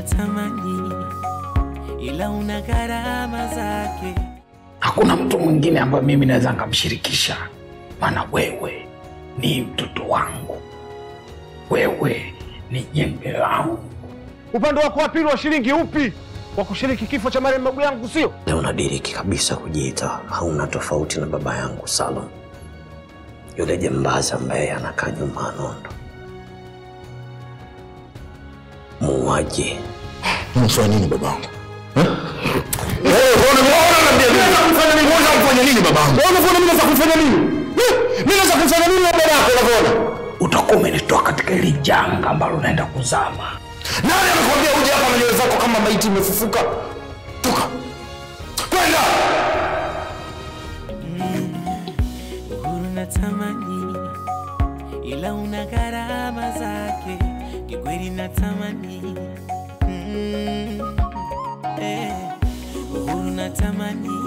unatamani, ila una gharama zake. Hakuna mtu mwingine ambaye mimi naweza nikamshirikisha, maana wewe ni mtoto wangu, wewe ni jembe langu. Upande wako wa pili wa shilingi upi wa kushiriki kifo cha marehemu babu yangu, sio? Leo unadiriki kabisa kujiita hauna tofauti na baba yangu Salum, yule jembazi ambaye anakaa nyuma ya nondo, muuaji. Unafanya nini babangu? Utakuwa umenitoa katika hili janga ambalo unaenda kuzama. Nani amekwambia uje hapa na nywele zako kama maiti imefufuka? Toka kwenda. Uhuru natamani, ila una gharama zake. Kikweli natamani, mm, eh, uhuru natamani,